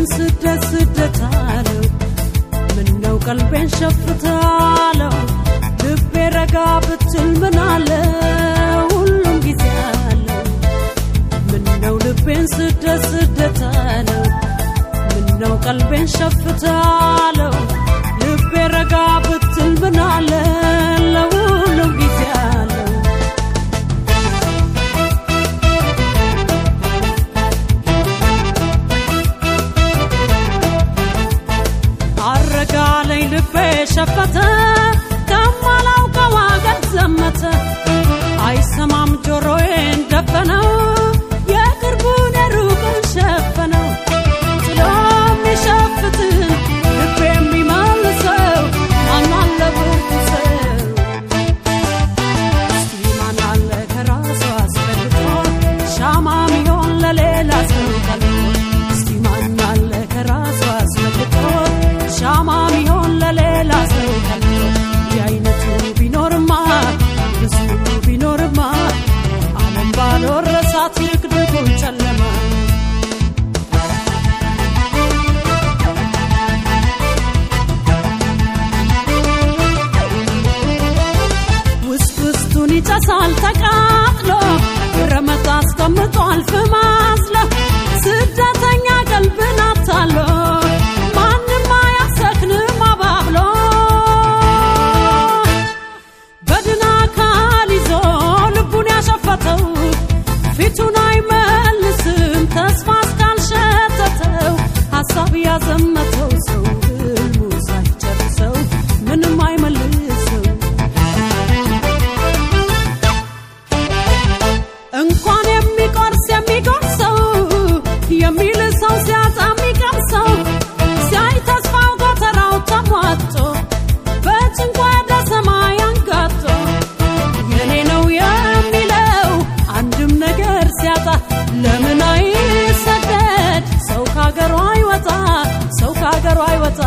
ስደት ስደት አለው ምነው ቀልቤን ሸፍታለው ልቤ ረጋ ብትል ምን አለ ሁሉም ጊዜ አለው ምነው ልቤን ስደት ስደት አለው ምነው ቀልቤን ሸፍታለው ልቤ ረጋ ብትል ምን አለ ለሁሉም ጊዜ አለው አረጋለኝ ልቤ ሸፈተ ከማላውቀው አገር ዘመተ አይሰማም ጆሮዬን ደፈነው የቅርቡን የሩቁን ሸፈነው ጥሎ የሚሸፍትን ልቤ የሚመልሰው ማናለ ብርቱ ሰው እስቲ ማናለ ከራሱ አስፈልጦ ሻማ ሚሆን ለሌላ ሰው ቀልጦ እስቲ ማናለ ከራሱ አስፈልጦ ሻማ ሚሆን ለሌላ ሰው ቀልጦ እንዲህ አይነቱ ቢኖርማ ብዙ ቢኖርማ ዓለም ባልወረሳት ይቅድቁን ጨለማ ውስጥ ውስጡን ይጨሳል ተቃጥሎ ረመት አስቀምጧል ፍም አዝሎ ስደተኛ ቀልብን አታሎ ማንም አያሰክንም አባብሎ በድን አካል ይዞ ልቡን ያሸፈተው ፊቱን አይመልስም ተስፋ እስካልሸተተው ሀሳብ ያዘመተው ሰው ህልሙ ሳይጨርሰው ምንም አይመልሰው እንኳን የሚቆርስ የሚጎርሰው የሚል ሰው ሲያጣ የሚቀምሰው ሲያይ ተስፋው ጎተራው ተሟጦ በጭንቋ ወደ ሰማይ አንጋጦ የኔ ነው የሚለው አንድም ነገር ሲያጣ ለምን አይሰደድ ሰው ካገሩ አይወጣ ሰው ካገሩ አይወጣ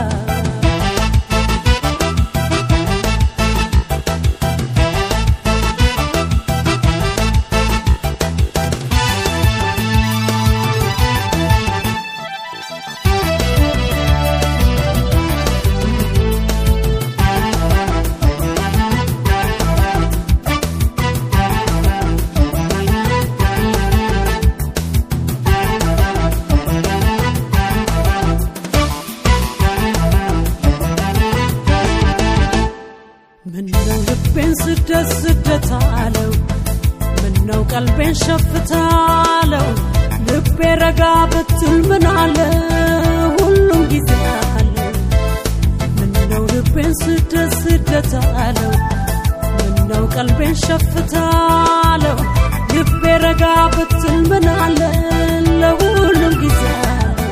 ምነው ልቤን ስደት ስደት አለው ምነው ቀልቤን ሸፍታለው ልቤ ረጋ ብትል ምን አለ ሁሉም ጊዜ አለው ምነው ልቤን ስደት ስደት አለው ምነው ቀልቤን ሸፍታለው ልቤ ረጋ ብትል ምን አለ ለሁሉም ጊዜ አለው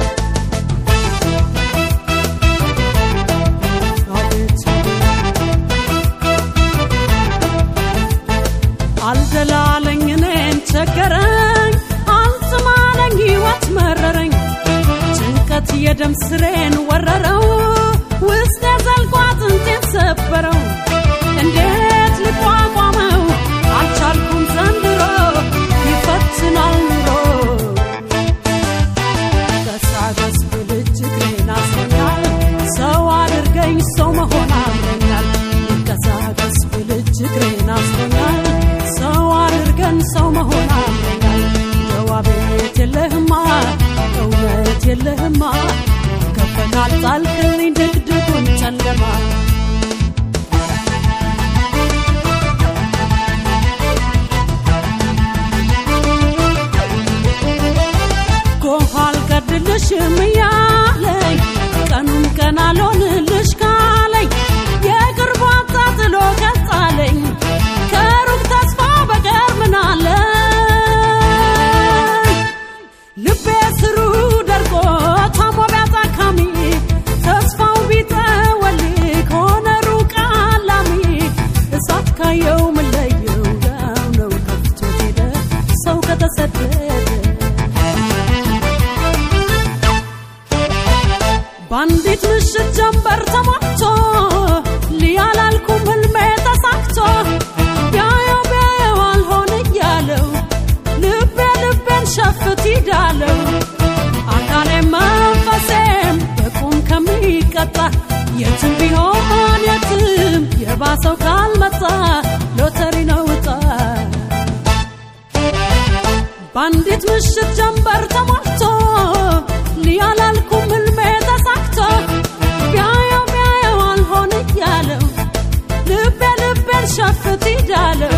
አቤት አልደላለኝ እኔን ቸገረኝ አልጥማለኝ ሕይወት መረረኝ ጭንቀት የደም ስሬን ወረረው ውስጥ የዘልቆ አጥንቴን ሰበረው እንዴት ልቋቋመው አልቻልኩም ዘንድሮ ይፈትናል ኑሮ ገሳገስ ብል እጅግሬን አስሮኛል ሰው አድርገኝ ሰው መሆን አምሮኛል ገሳገስ ብል እጅግሬን አስሮኛል ሰው አድርገን ሰው መሆን አምሮኛል ጀዋቤት የለህማ እውነት የለህማ ከፈካል ጣልክልኝ ድቅድቁን ጨለማ ጎህ አልቀድልሽም እያለኝ ቀኑን ቀን አልሆንልሽ ካለኝ የቅርቡ አጣጥሎ ቀጣለኝ ከሩቅ ተስፋ በቀር ምን አለ ልቤ ስሩ ደርቆ ታሞ ቢያጣካሚ ተስፋው ቢጠወልግ ሆነ ሩቅ አላሚ እሳት ካየው ምለየው ያው ነው ከፍቶት ሄደ ሰው ከተሰደደ በአንዲት ምሽት ጀንበር ተሟቶ ሊያላልኩም ህልሜ ተሳክቶ ቢያየው ቢያየው አልሆን እያለው ልቤ ልቤን ሸፍት ይዳለው አካሌማ የትም ቢሆን የትም የባሰው ካልመጣ ሎተሪ ነው እጣ በአንዲት ምሽት ጀንበር ተሞልቶ ሊያላልኩም ህልሜ ተሳክቶ ቢያየው ቢያየው አልሆን እያለው ልቤ ልቤን ሸፍት ይዳለው